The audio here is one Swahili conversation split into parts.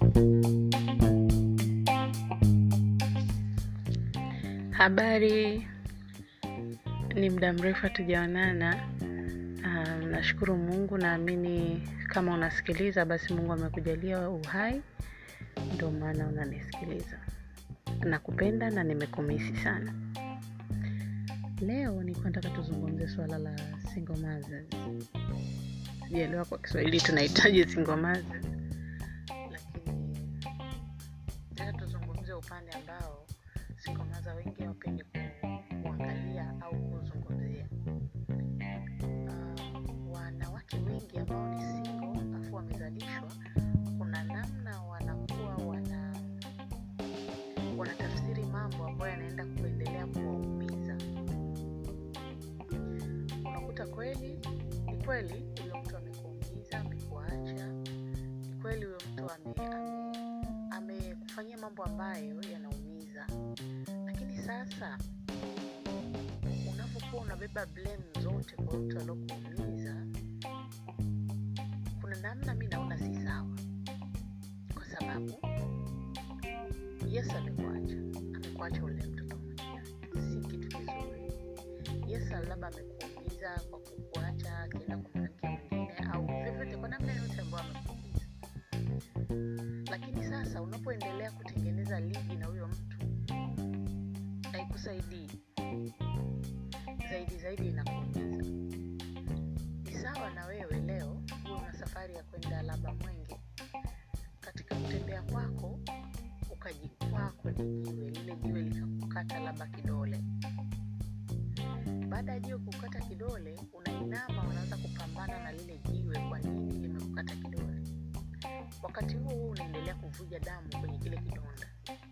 Habari, ni muda mrefu hatujaonana. Um, nashukuru Mungu, naamini kama unasikiliza basi Mungu amekujalia uhai, ndio maana unanisikiliza. Nakupenda na nimekumisi sana. Leo nilikuwa nataka tuzungumze swala la single mothers. Sijaelewa kwa Kiswahili tunahitaji single mothers, lakini nataka tuzungumze upande ambao single mothers wengi hawapendi ku- kuangalia au kuzungumzia. Uh, wanawake wengi ambao ni single afu wamezalishwa, kuna namna wanakuwa wana wanatafsiri mambo ambayo yanaenda kuendelea kuwaumiza. Unakuta kweli ni kweli huyo mtu amekuumiza, amekuacha, ni kweli huyo mtu ame- ame- amekufanyia mambo ambayo yanaumiza, lakini sasa unapokuwa unabeba blame zote kwa mtu aliokuumiza, kuna namna mi naona si sawa, kwa sababu yes, amekuacha, amekuacha ule mtoto mwenyewe, si kitu kizuri. Yes, labda amekuumiza kwa kukuacha akienda kumwanamke mwingine au vyovyote, kwa namna yote ambayo amekuumiza. Lakini sasa unapoendelea kutengeneza ligi na huyo mtu, haikusaidii zaidi zaidi, inakuumiza. Ni sawa na wewe leo huwe una safari ya kwenda labda Mwenge, katika kutembea kwako ukajikwaa kwenye jiwe, lile jiwe likakukata labda kidole. Baada ya jiwe kukata kidole, unainama, unaanza kupambana na lile jiwe, kwa nini limekukata kidole. Wakati huo huo unaendelea kuvuja damu kwenye kile kidonda.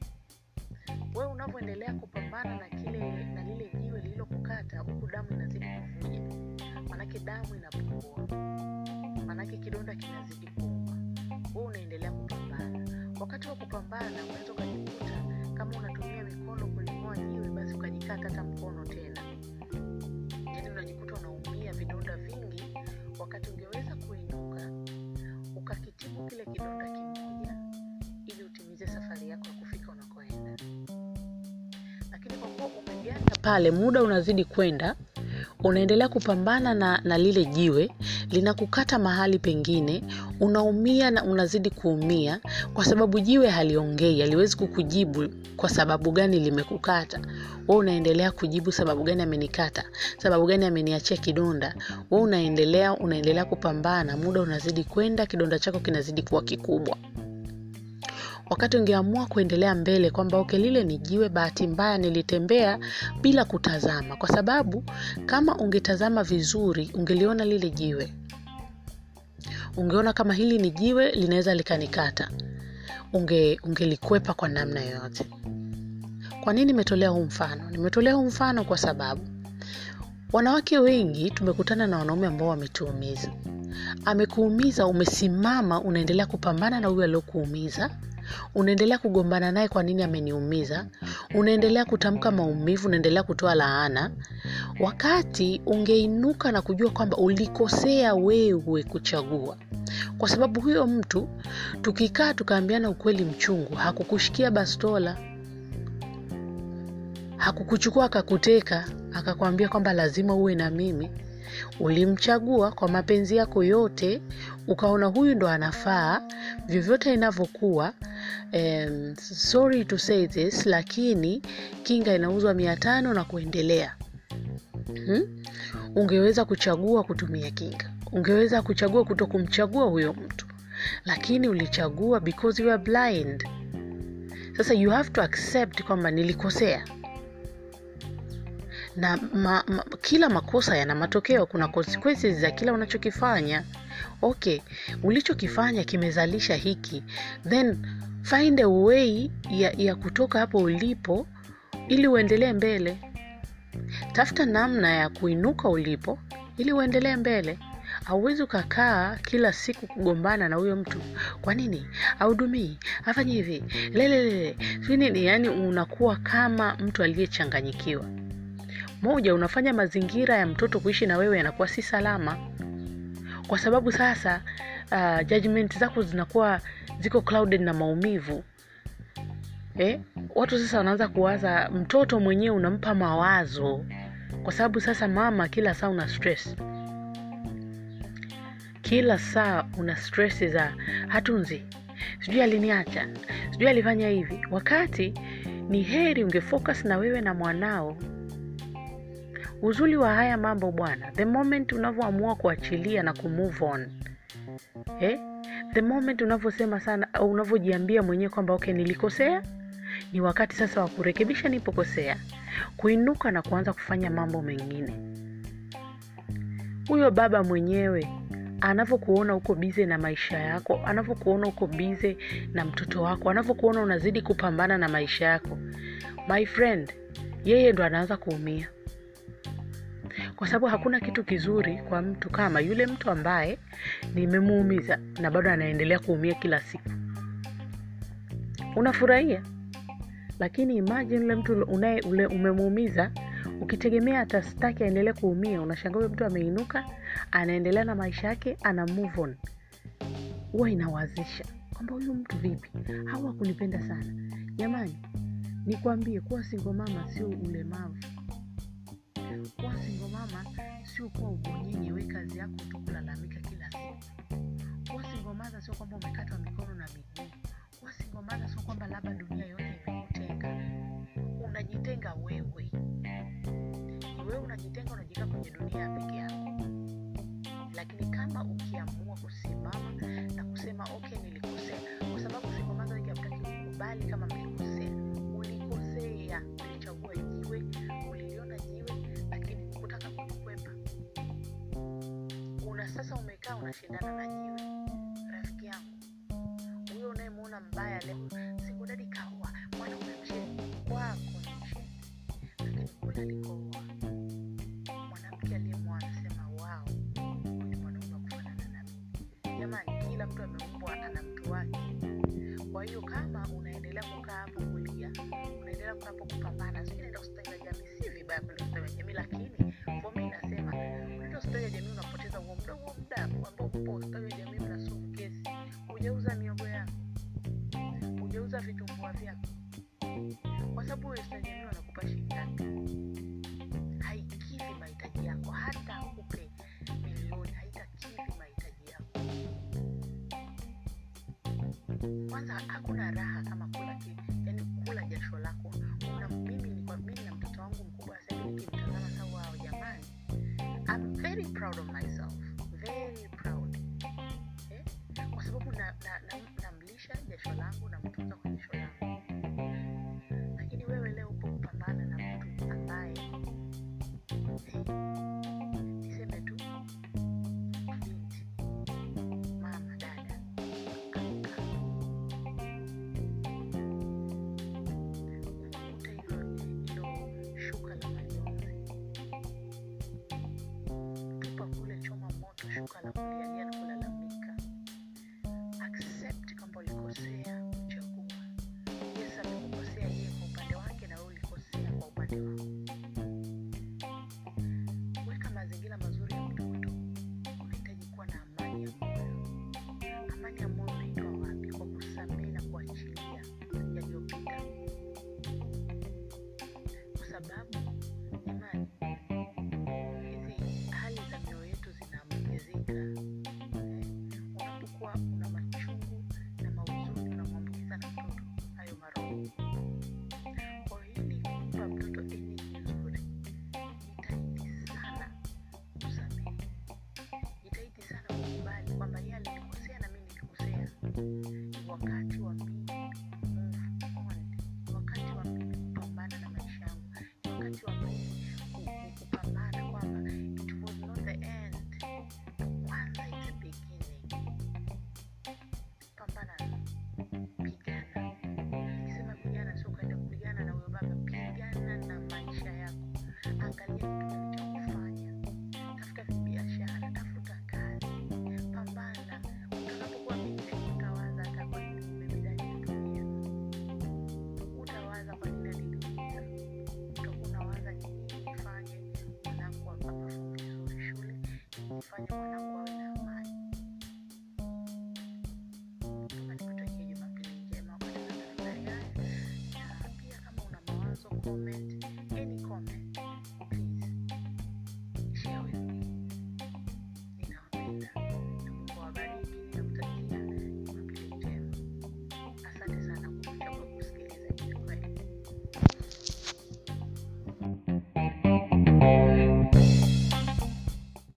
Wewe unavyoendelea kupambana na kile na lile jiwe lililokukata, huku damu inazidi kuvuja, manake damu inapungua, manake kidonda kinazidi kuuma. Wewe unaendelea kupambana. Wakati wa kupambana, unaweza ukajikuta kama unatumia mikono kuling'oa jiwe, basi ukajikata hata mkono tena, yaani unajikuta unaumia vidonda vingi, wakati ungeweza kuinuka ukakitibu kile kidonda kimoja ili utimize safari yako ya kufika unakoenda. Lakini kwa kuwa umeganda pale, muda unazidi kwenda, unaendelea kupambana na, na lile jiwe linakukata mahali pengine, unaumia na unazidi kuumia, kwa sababu jiwe haliongei, haliwezi kukujibu kwa sababu gani limekukata. Wewe unaendelea kujibu sababu gani amenikata, sababu gani ameniachia kidonda. Wewe unaendelea unaendelea kupambana, muda unazidi kwenda, kidonda chako kinazidi kuwa kikubwa wakati ungeamua kuendelea mbele kwamba okay, lile ni jiwe, bahati mbaya nilitembea bila kutazama, kwa sababu kama ungetazama vizuri ungeliona lile jiwe, ungeona kama hili ni jiwe linaweza likanikata, unge ungelikwepa kwa namna yoyote. Kwa nini nimetolea huu mfano? Nimetolea huu mfano kwa sababu wanawake wengi tumekutana na wanaume ambao wametuumiza. Amekuumiza, umesimama, unaendelea kupambana na huyo aliokuumiza, unaendelea kugombana naye, kwa nini ameniumiza, unaendelea kutamka maumivu, unaendelea kutoa laana, wakati ungeinuka na kujua kwamba ulikosea wewe kuchagua, kwa sababu huyo mtu tukikaa tukaambiana ukweli mchungu, hakukushikia bastola hakukuchukua akakuteka akakwambia kwamba lazima uwe na mimi ulimchagua kwa mapenzi yako yote ukaona huyu ndo anafaa vyovyote inavyokuwa um, sorry to say this lakini kinga inauzwa mia tano na kuendelea hmm? ungeweza kuchagua kutumia kinga ungeweza kuchagua kuto kumchagua huyo mtu lakini ulichagua because you are blind sasa you have to accept kwamba nilikosea na ma, ma, kila makosa yana matokeo kuna consequences za kila unachokifanya okay ulichokifanya kimezalisha hiki then find a way ya, ya kutoka hapo ulipo ili uendelee mbele tafuta namna ya kuinuka ulipo ili uendelee mbele hauwezi ukakaa kila siku kugombana na huyo mtu kwa nini audumii afanye hivi lelelele sijui nini yaani unakuwa kama mtu aliyechanganyikiwa moja unafanya mazingira ya mtoto kuishi na wewe yanakuwa si salama kwa sababu sasa uh, judgment zako zinakuwa ziko clouded na maumivu eh? watu sasa wanaanza kuwaza mtoto mwenyewe unampa mawazo kwa sababu sasa mama kila saa una stress kila saa una stress za hatunzi sijui aliniacha sijui alifanya hivi wakati ni heri ungefocus na wewe na mwanao uzuri wa haya mambo bwana the moment unavyoamua kuachilia na kumove on eh? the moment unavyosema sana au unavyojiambia mwenyewe kwamba okay nilikosea ni wakati sasa wa kurekebisha nipokosea kuinuka na kuanza kufanya mambo mengine huyo baba mwenyewe anavyokuona uko bize na maisha yako anavyokuona uko bize na mtoto wako anavyokuona unazidi kupambana na maisha yako my friend yeye ndo anaanza kuumia kwa sababu hakuna kitu kizuri kwa mtu kama yule mtu ambaye nimemuumiza na bado anaendelea kuumia kila siku unafurahia lakini imagine ule mtu unaye ule umemuumiza ukitegemea atastaki aendelee kuumia unashangaa huyo mtu ameinuka anaendelea na maisha yake ana move on huwa inawazisha kwamba huyu mtu vipi hawa kunipenda sana jamani nikwambie kuwa singo mama sio ulemavu kuwa singo mama sio kuwa ubonyenye we kazi yako tu kulalamika kila siku kuwa singo mama sio kwamba umekatwa mikono na miguu kuwa singo mama sio kwamba labda dunia yote imekutenga unajitenga wewe ni wewe unajitenga unajiweka kwenye dunia peke yako lakini kama ukiamua kusimama na kusema okay nilikosea kwa sababu sikomaza wengi hamtaki kukubali kama mlikosea ulikosea ulichagua jiwe uliliona jiwe lakini hukutaka kulikwepa una sasa umekaa unashindana na jiwe rafiki yangu huyo unayemwona mbaya leo sikudadi kaua mwanaume msheni kwako ni msheni lakini kule alikooa mwanamke aliyemwoa anasema wao ni mwanaume wa kufanana na mimi jamani kila mtu ameumbwa ana mtu wake kwa hiyo kama unaendelea kukaa hapo kulia unaendelea kukaa hapo kupambana sijui naenda hospitali ya jamii si vibaya kwenda hospitali ya jamii lakini kwa mimi nasema unaenda hospitali ya jamii unapoteza huo muda huo muda ambao upo hospitali ya jamii unasumu kesi hujauza miogo yako hujauza vitumbua vyako kwa sababu huyo hospitali ya jamii wanakupa shilingi ngapi haikidhi mahitaji yako hata akupe milioni haitakidhi mahitaji yako kwanza hakuna raha kama kula ki, yani kula jasho lako una mimi ni kwa mimi na mtoto wangu mkubwa sasa hivi nikimtazama sasa wao jamani I'm very proud of myself very proud eh? kwa sababu na, na, na, namlisha jasho langu namtunza kwa jasho langu lakini wewe leo upo kupambana na mtu ambaye eh, niseme tu binti mama dada amka ukute hilo hilo shuka la majonzi tupa kule choma moto shuka la kulialia na kulalamika accept kwamba ulikosea kuchagua comment